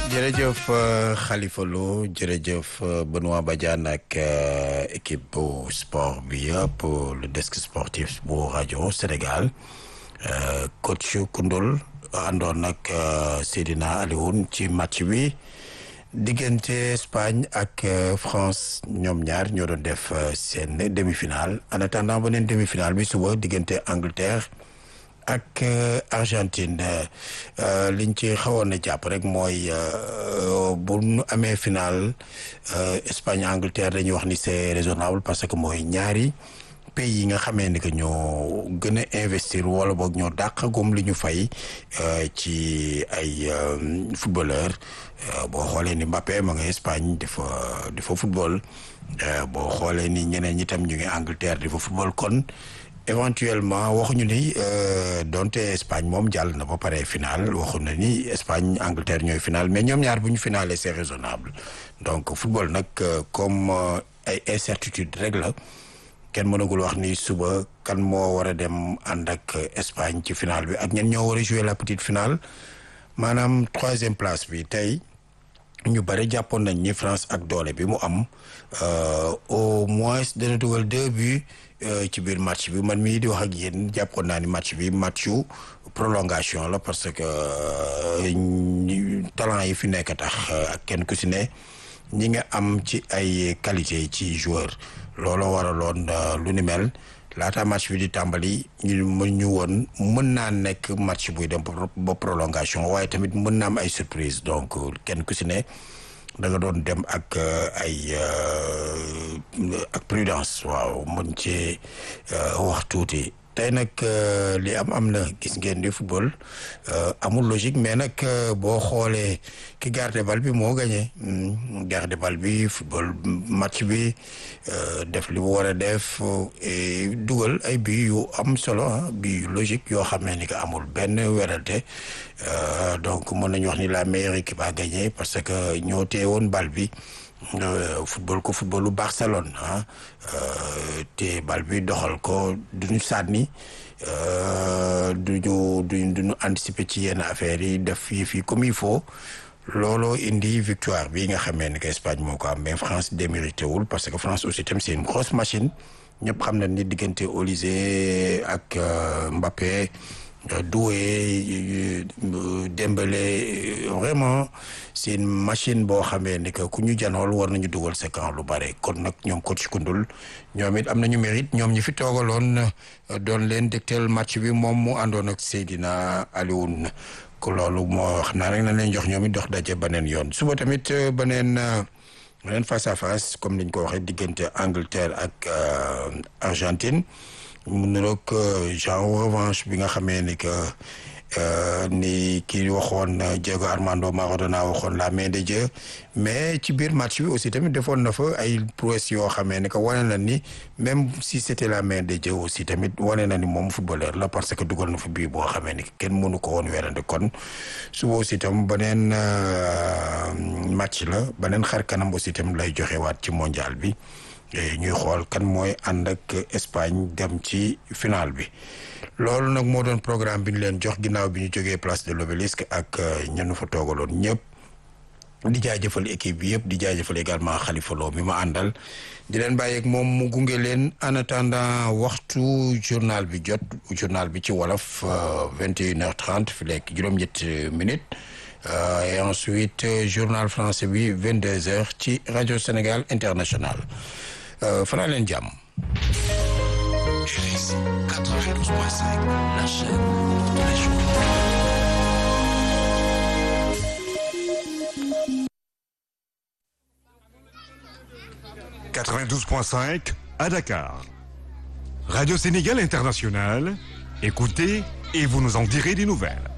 jërëjëf Khalifa Lo jërëjëf Benoît Badiane ak équipe bu sport bi yëpp le desk sportif bu rajo Sénégal coach Koundoul àndoon nag Seydina Alioune ci match bi diggante Espagne ak France ñoom ñaar ñoo doon def seen demi-finale en attendant beneen demi-finale bi suba diggante Angleterre. ak Argentine liñ ci xawoon na jàpp rek mooy bu nu amee final Espagne Angleterre dañuy wax ni c'est raisonnable parce que mooy ñaari pays yi nga xamee ni que ñoo gën a investir wala boog ñoo dàqagum li ñu fay ci ay footballeur boo xoolee ni Mbappé ma nga Espagne di fa di fa football boo xoolee ni ñeneen ñi tam ñu ngi Angleterre di fa football kon. éventuellement waxuñu ni donte Espagne moom jàll na ba pare final waxu na ni Espagne Angleterre ñooy final mais ñoom ñaar bu ñu finale c'est raisonnable donc football nag comme ay incertitude rek la kenn mënagul wax ni suba kan moo war a dem ànd ak Espagne ci final bi ak ñen ñoo war a jouer la petite finale maanaam troisième place bi tey ñu bëri jàppoon nañ ni France ak doole bi mu am au moins dana dugal deux buts ci biir match bi man mii di wax ak yéen jàppoon naa ni match bi matchu prolongation la parce que talent yi fi nekk tax ak kenn ku si ne ñi nga am ci ay qualité ci joueur looloo waraloon lu ni mel laata match bi di tàmbali ñu mën ñu woon mën naa nekk match buy dem ba prolongation waaye tamit mën naa am ay surprise donc kenn ku si ne da nga doon dem ak ay ak prudence waaw mën ci wax tuuti tey nag li am am na gis ngeen di football amul logique mais nag boo xoolee ki garde bal bi moo gagné garde bal bi football match bi def li mu war a def dugal ay bi yu am solo ah bi yu logique yoo xam ne ni que amul benn werante donc mën nañu wax ni la meilleure équipe a gagné parce que ñoo téye woon bal bi football ko footballu Barcelone ah te bal bi doxal ko duñu sànni duñu duñ duñu anticiper ci yenn affaires yi def yi fii comme il faut looloo indi victoire bi nga xamee ni que Espagne moo ko am mais France démérité wul parce que France aussi tam c'est une grosse machine ñëpp xam na ni diggante Olise ak Mbappé Doué Dembélé vraiment c'est une machine boo xamee ni que ku ñu janool war nañu dugal sa camp lu bare kon nag ñoom coach Koundoul ñoom it am nañu mérite ñoom ñi fi toogaloon doon leen dégtal match bi moom mu àndoon ak Seydina Alioune ko loolu moo xam naa rek na leen jox ñoom it dox daje beneen yoon suba tamit beneen beneen face à face comme niñ ko waxee diggante Angleterre ak Argentine mu niroog genre revanche bi nga xamee ni que ni kii waxoon Diego Armando Maradona waxoon la main de Dieu mais ci biir match bi aussi tamit defoon na fa ay prouesse yoo xamee ni que wane na ni même si c'était la main de Dieu aussi tamit wane na ni moom footballeur la parce que dugal na fa bii boo xamee ni kenn mënu ko woon weerante kon suba aussi tam beneen match la beneen xar kanam aussi tam lay joxewaat ci mondial bi ñuy xool kan mooy ànd ak Espagne dem ci final bi loolu nag moo doon programme bi ñu leen jox ginnaaw bi ñu jógee place de l'Obélisque ak ñenn fa toogaloon ñëpp di jaajëfal équipe bi yëpp di jaajëfal également Khalifa Lo mi ma àndal di leen bàyyeeg moom mu gunge leen en attendant waxtu journal bi jot journal bi ci wolof vingt et une heure trente fi lekk juróom-ñett minutes et ensuite journal français bi vingt deux heures ci rajo Sénégal international fanaa leen jàmm. RFI 92.5, la chaîne de tous les jours. « 92.5 à Dakar. Radio Sénégal International, écoutez et vous nous en direz des nouvelles.